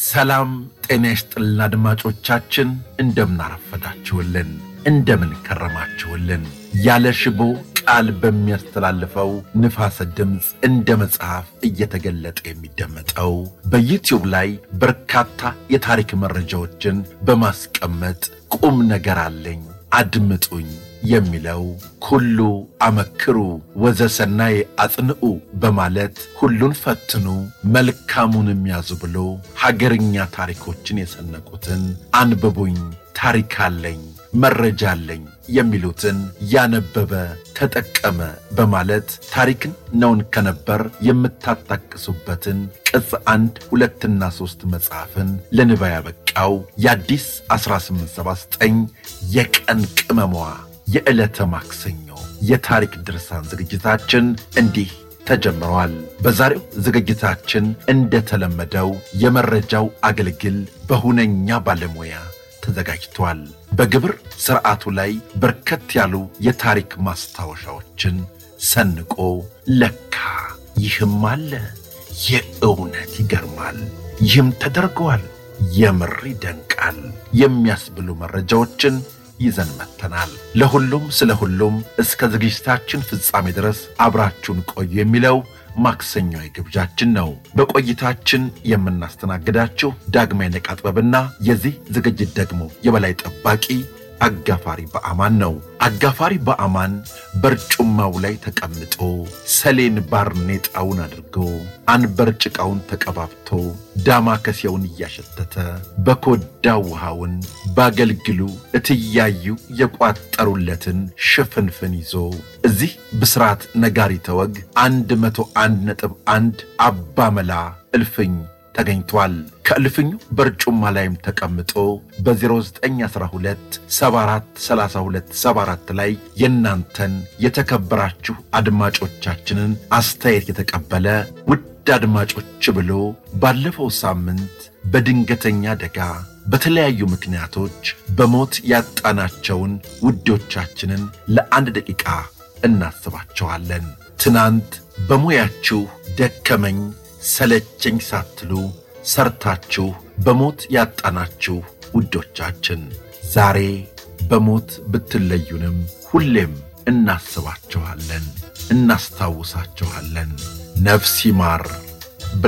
ሰላም ጤና ይስጥልን አድማጮቻችን፣ እንደምናረፈዳችሁልን፣ እንደምን ከረማችሁልን። ያለ ሽቦ ቃል በሚያስተላልፈው ንፋሰ ድምፅ እንደ መጽሐፍ እየተገለጠ የሚደመጠው በዩትዩብ ላይ በርካታ የታሪክ መረጃዎችን በማስቀመጥ ቁም ነገር አለኝ አድምጡኝ የሚለው ኩሉ አመክሩ ወዘሰናይ አጽንዑ በማለት ሁሉን ፈትኑ መልካሙንም ያዙ ብሎ ሀገርኛ ታሪኮችን የሰነቁትን አንብቡኝ ታሪክ አለኝ መረጃ አለኝ የሚሉትን ያነበበ ተጠቀመ በማለት ታሪክን ነውን ከነበር የምታጣቅሱበትን ቅጽ አንድ ሁለትና ሦስት መጽሐፍን ለንባ ያበቃው የአዲስ 1879 የቀን ቅመሟ የዕለተ ማክሰኞ የታሪክ ድርሳን ዝግጅታችን እንዲህ ተጀምረዋል። በዛሬው ዝግጅታችን እንደተለመደው የመረጃው አገልግል በሁነኛ ባለሙያ ተዘጋጅቷል። በግብር ሥርዓቱ ላይ በርከት ያሉ የታሪክ ማስታወሻዎችን ሰንቆ ለካ ይህም አለ፣ የእውነት ይገርማል፣ ይህም ተደርገዋል፣ የምር ይደንቃል የሚያስብሉ መረጃዎችን ይዘን መጥተናል። ለሁሉም ስለ ሁሉም እስከ ዝግጅታችን ፍጻሜ ድረስ አብራችሁን ቆዩ የሚለው ማክሰኛዊ ግብዣችን ነው። በቆይታችን የምናስተናግዳችሁ ዳግማዊ ነቃ ጥበብና የዚህ ዝግጅት ደግሞ የበላይ ጠባቂ አጋፋሪ በአማን ነው። አጋፋሪ በአማን በርጩማው ላይ ተቀምጦ ሰሌን ባርኔጣውን አድርጎ አንበር ጭቃውን ተቀባብቶ ዳማከሴውን እያሸተተ በኮዳ ውሃውን ባገልግሉ እትያዩ የቋጠሩለትን ሽፍንፍን ይዞ እዚህ ብስራት ነጋሪተ ወግ አንድ መቶ አንድ ነጥብ አንድ አባመላ እልፍኝ ተገኝቷል። ከእልፍኙ በርጩማ ላይም ተቀምጦ በ0912 74 32 ላይ የእናንተን የተከበራችሁ አድማጮቻችንን አስተያየት የተቀበለ ውድ አድማጮች ብሎ ባለፈው ሳምንት በድንገተኛ አደጋ በተለያዩ ምክንያቶች በሞት ያጣናቸውን ውዶቻችንን ለአንድ ደቂቃ እናስባቸዋለን። ትናንት በሙያችሁ ደከመኝ ሰለቸኝ ሳትሉ ሰርታችሁ በሞት ያጣናችሁ ውዶቻችን ዛሬ በሞት ብትለዩንም ሁሌም እናስባችኋለን፣ እናስታውሳችኋለን። ነፍስ ይማር